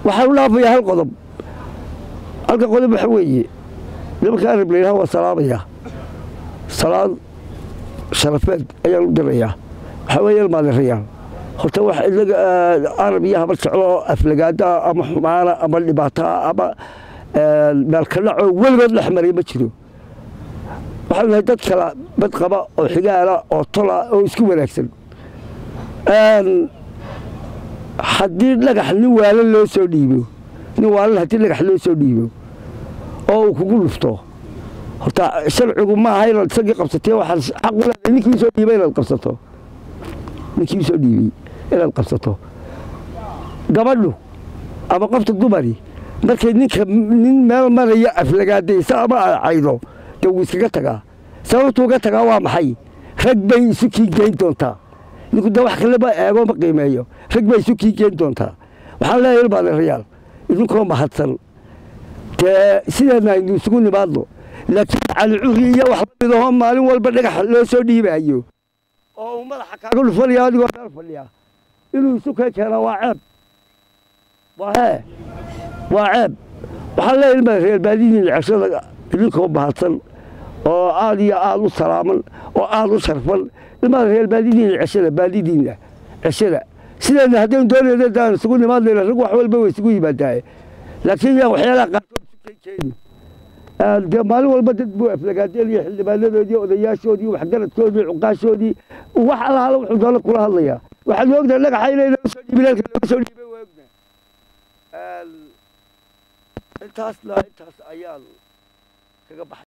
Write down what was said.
waxaan u dhaafayaa hal qodob halka qodob waxa weeye nimanka arab layidhaha waa salaamaya salaad sharafeed ayaan u dirayaa waxaa weeye ilmaadirayaal horta wax inaga arab iyo habar jeclo oo aflagaada ama xumaana ama dhibaataa ama meelkadhacoo weligood dhex maray ma jiro waxaan nahay dad kala bad qaba oo xigaala oo tola oo isku wanaagsan haddii dhagax nin waalan loo soo dhiibo nin waalan haddii dhagax loo soo dhiibo oo uu kugu dhufto horta sharcigu ma aha inaad isagii qabsatee waxaad xaq u leedahay ninkii soo dhiibay inaad qabsato ninkii soo dhiibay inaad qabsato gabadhu ama qofta dumari markay ninka nin meel maraya aflagaadaysa ama aad caydo dee wuu iskaga tagaa sababtuu uga tagaa waa maxay rag bay isu kii geyn doontaa ninku de wax kaleba eego ma qiimeeyo rag bay isu kii geyn doontaa waxaan leeyahay ilmaadarayaal idinkoo mahadsan dee sideedna aynu isugu nimaadno laakiin calicuri iyo wax la midahoo maalin walba dhagax loo soo dhiibaayo oo uu madaxa kaaga dhufanaya adigoo meel fadhiya inuu isu kee keenaa waa ceeb waa hee waa ceeb waxaan leeyahay ilmaadareyaal baadidiin ceshada idinkoo mahadsan oo aad iyo aad u salaaman oo aad u sharfan ilmaadareyaal baadidiina ceshada baadidiina ceshada sideedna haddaynu doonayna daan isugu nimaadnayna rag wax walba way isugu yimaadaaye laakiin yaa waxyaalaha qaarkood isu keen keeni dee maalin walba dad buu aflagaadeenaya xildhibaanadoodii odayaashoodii waxgaradkoodii cuqaashoodii wax alaala wuxuu doona kula hadlayaa waxaad ogtahay dhagaxa inay loo soo dhiibin halka looga soo dhiibay waa ognahay intaasna intaas ayaan kaga baxay